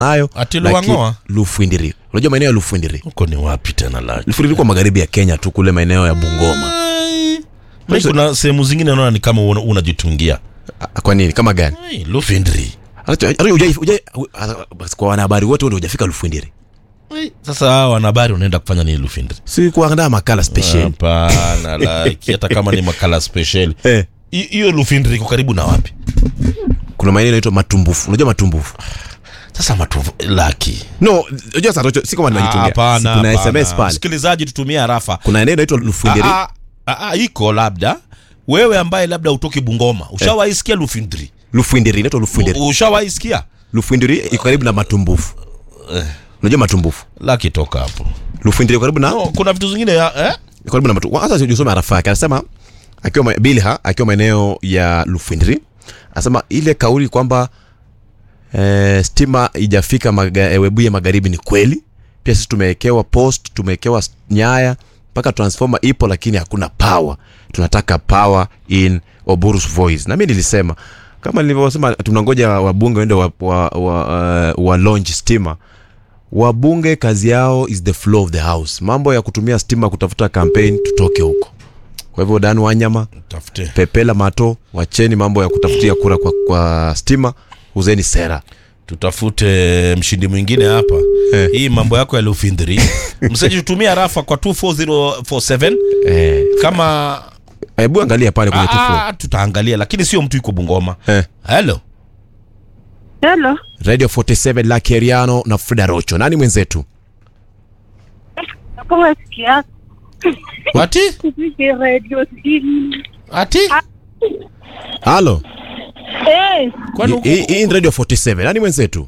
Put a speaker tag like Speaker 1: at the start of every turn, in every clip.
Speaker 1: nayo
Speaker 2: Ati
Speaker 1: lakini-
Speaker 2: Luang'oa?
Speaker 1: Lufwindiri. Unajua maeneo ya Lufwindiri?
Speaker 2: huko ni wapi tena la
Speaker 1: Lufwindiri kwa magharibi ya Kenya tu kule maeneo ya Bungoma.
Speaker 2: Mimi kuna sehemu zingine naona ni kama una- unajitungia
Speaker 1: Ah, Kwa nini? Kama gani?
Speaker 2: Ai, Lufindri
Speaker 1: Hata- hata hujai- hujai- basi kwa wanahabari wote ndio hujafika Lufwindiri.
Speaker 2: Ai, sasa hawa wanahabari unaenda kufanya nini Lufindri
Speaker 1: Si kuandaa makala special.
Speaker 2: hapana like hata kama ni makala special
Speaker 1: Eh.
Speaker 2: Hi- hiyo Lufindri iko karibu na wapi
Speaker 1: Kuna maeneo yanaitwa Matumbufu. Unajua Matumbufu?
Speaker 2: sasa matuvu laki
Speaker 1: No, unajua sasa Rocho, si kama nimejitungia.
Speaker 2: hapana
Speaker 1: Kuna
Speaker 2: hapana.
Speaker 1: SMS pale.
Speaker 2: msikilizaji tutumie harafa
Speaker 1: Kuna eneo inaitwa Lufwindiri.
Speaker 2: Ah, ah, ah, iko labda wewe ambaye labda utoki Bungoma ushawaisikia Lufindri
Speaker 1: Lufwindiri inaitwa Lufwindiri.
Speaker 2: U- ushawaisikia
Speaker 1: Lufwindiri iko karibu na Matumbufu. Unajua Matumbufu?
Speaker 2: laki toka hapo
Speaker 1: Lufwindiri iko karibu na
Speaker 2: no, kuna vitu zingine ya, eh?
Speaker 1: iko karibu na Matumbufu. Hata usome arafa yake. Anasema akiwa ma- Bilha akiwa maeneo ya Lufwindiri. Anasema ile kauli kwamba eh, stima ijafika maga, eh, Webuye magharibi ni kweli. Pia sisi tumewekewa post, tumewekewa s- nyaya mpaka transformer ipo, lakini hakuna power. Tunataka power in Oburu's voice. Na mimi nilisema kama nilivyosema, tunangoja wabunge waende wa, wa, wa, uh, wa launch stima. Wabunge kazi yao is the flow of the house. Mambo ya kutumia stima kutafuta campaign, tutoke huko. Kwa hivyo Dan Wanyama,
Speaker 2: tafute
Speaker 1: Pepela Mato, wacheni mambo ya kutafutia kura kwa, kwa stima, uzeni sera.
Speaker 2: tutafute mshindi mwingine hapa
Speaker 1: Eh.
Speaker 2: hii mambo yako ya Lufindri mseji tutumia rafa kwa 24047
Speaker 1: Eh,
Speaker 2: kama
Speaker 1: hebu angalia pale kwenye tufu.
Speaker 2: ah, tutaangalia lakini sio mtu yuko Bungoma
Speaker 1: Eh.
Speaker 2: hello
Speaker 3: Hello.
Speaker 1: Radio 47 la Keriano na Frida Rocho. Nani mwenzetu?
Speaker 3: Kama sikia
Speaker 2: ati
Speaker 3: kupige radio simu.
Speaker 2: ati
Speaker 1: Halo.
Speaker 3: Eh,
Speaker 2: kwani huko-
Speaker 1: Hii hii ni Radio 47. Nani mwenzetu?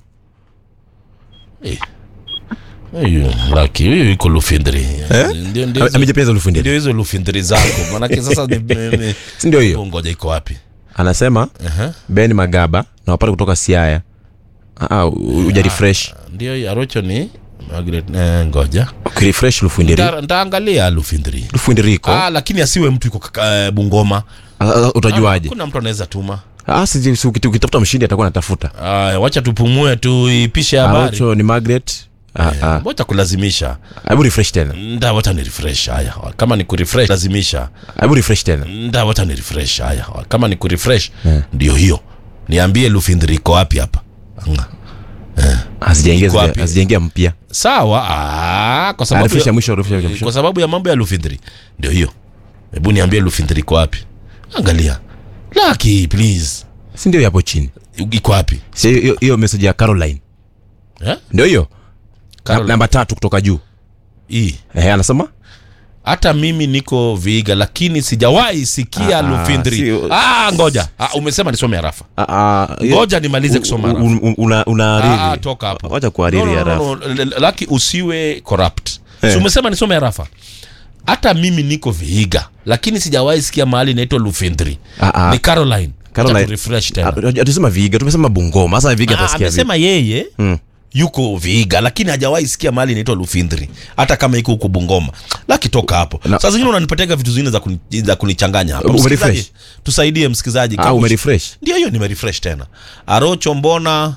Speaker 2: hiyo laki hiyo iko Lufindri ndio ndio hizo-
Speaker 1: Amejipeza Lufundiri.
Speaker 2: ndio hizo Lufindri zako manake sasa ni- ni- ni-
Speaker 1: Si ndio hiyo?
Speaker 2: ngoja iko wapi
Speaker 1: Anasema
Speaker 2: Aha.
Speaker 1: Ben Magaba na wapate kutoka Siaya. Ah, ah, u- uja refresh.
Speaker 2: ndio hiyo Arocho ni Margaret eh, ngoja
Speaker 1: Ukirefresh Lufundiri.
Speaker 2: Nta- ntaangalia Lufindri
Speaker 1: Lufundiri iko.
Speaker 2: ah, lakini asiwe mtu iko kaka- eh, Bungoma
Speaker 1: Ah, ah, Utajuaje?
Speaker 2: kuna mtu anaweza tuma
Speaker 1: Ah, si si- ukit- ukitafuta mshindi atakuwa anatafuta.
Speaker 2: Aya, wacha tupumue tuipishe habari
Speaker 1: Arocho ni Margaret. Ah, ah.
Speaker 2: wacha kulazimisha
Speaker 1: Hebu refresh tena.
Speaker 2: nda wacha ni refresh haya kama ni kurefresh lazimisha
Speaker 1: Hebu refresh tena.
Speaker 2: nda wacha ni refresh haya kama ni kurefresh ndio hiyo niambie Lufindri iko wapi hapa Anga.
Speaker 1: Hazijaingia
Speaker 2: Iko wapi?
Speaker 1: hazijaingia mpya.
Speaker 2: sawa ah, kwa
Speaker 1: Ah,
Speaker 2: sababu
Speaker 1: refresh ya
Speaker 2: ya,
Speaker 1: mwisho, refresh ya mwisho.
Speaker 2: kwa sababu ya mambo ya Lufindri ndio hiyo hebu niambie Lufindri iko wapi angalia laki please
Speaker 1: Si ndio hapo chini.
Speaker 2: iko wapi
Speaker 1: Si hiyo hiyo message ya Caroline.
Speaker 2: eh?
Speaker 1: Ndio hiyo.
Speaker 2: Caroline.
Speaker 1: Namba tatu kutoka juu.
Speaker 2: hii
Speaker 1: Eh, anasema?
Speaker 2: hata mimi niko Viiga lakini sijawahi sikia
Speaker 1: Ah,
Speaker 2: Lufindri.
Speaker 1: sio-
Speaker 2: Ah, ngoja ah, umesema nisome harafa.
Speaker 1: Ah, ah, hiyo-
Speaker 2: Ngoja nimalize kusoma
Speaker 1: u-
Speaker 2: harafa.
Speaker 1: u- u- una una
Speaker 2: Ah,
Speaker 1: ariri.
Speaker 2: toka hapo.
Speaker 1: Wacha kuariri
Speaker 2: No, no,
Speaker 1: harafa.
Speaker 2: no, no, no, Laki usiwe corrupt.
Speaker 1: Eh.
Speaker 2: Si umesema nisome harafa. Hata mimi niko Viiga lakini sijawahi sikia mahali inaitwa Lufindri.
Speaker 1: Ah, ah.
Speaker 2: Ni Caroline.
Speaker 1: Caroline.
Speaker 2: Acha refresh tena.
Speaker 1: Ah, Hatusema Viga, tumesema Bungoma. Sasa Viga
Speaker 2: Ah,
Speaker 1: atasikia vipi?
Speaker 2: amesema yeye
Speaker 1: Mm.
Speaker 2: yuko Viiga lakini hajawahi sikia mahali inaitwa Lufindri hata kama iko huko Bungoma. Laki toka hapo.
Speaker 1: Na-
Speaker 2: Saa zingine unanipatega vitu zingine za, kuni, za kunichanganya hapa.
Speaker 1: Umerefresh?
Speaker 2: Msikilizaji, tusaidie msikilizaji.
Speaker 1: Ah,
Speaker 2: Kama-
Speaker 1: umerefresh.
Speaker 2: Ndio hiyo nimerefresh tena. Arocho mbona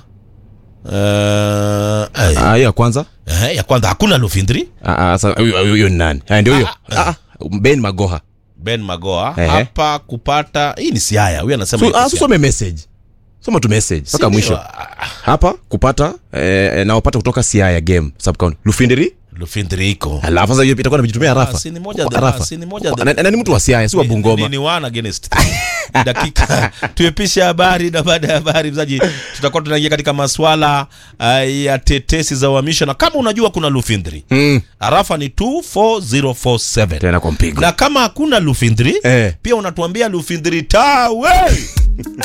Speaker 2: uh,
Speaker 1: Ah, hiyo ya kwanza.
Speaker 2: eh, ya kwanza hakuna Lufindri.
Speaker 1: Ah, ah, sasa huyo huyo ni nani? Ah, ndio hiyo. Ah, ah, Ben Magoha.
Speaker 2: Ben Magoa
Speaker 1: Ehe.
Speaker 2: hapa kupata hii ni Siaya. Huyu anasema
Speaker 1: So,
Speaker 2: yuko
Speaker 1: ah,
Speaker 2: Siaya.
Speaker 1: some message. Soma tu message mpaka
Speaker 2: Si
Speaker 1: mwisho.
Speaker 2: ndio? Ah,
Speaker 1: Hapa kupata eh, na wapata kutoka Siaya game sub county. Lufindiri?
Speaker 2: Lufindri iko.
Speaker 1: Alafu sasa hiyo itakuwa najitumia
Speaker 2: Ah,
Speaker 1: Rafa.
Speaker 2: si ni moja
Speaker 1: Kwa
Speaker 2: the-
Speaker 1: Rafa.
Speaker 2: si ni moja the-
Speaker 1: Na- na ni mtu wa Siaya, si wa
Speaker 2: Ni-
Speaker 1: Bungoma.
Speaker 2: Ni, ni one against three. dakika tuepishe habari na baada ya habari mzaji tutakuwa tunaingia katika maswala uh, ya tetesi za uhamisho na kama unajua kuna Lufindri
Speaker 1: Mm.
Speaker 2: arafa ni 24047
Speaker 1: Tena kwa mpigo.
Speaker 2: na kama hakuna Lufindri
Speaker 1: Eh.
Speaker 2: pia unatuambia Lufindri tawe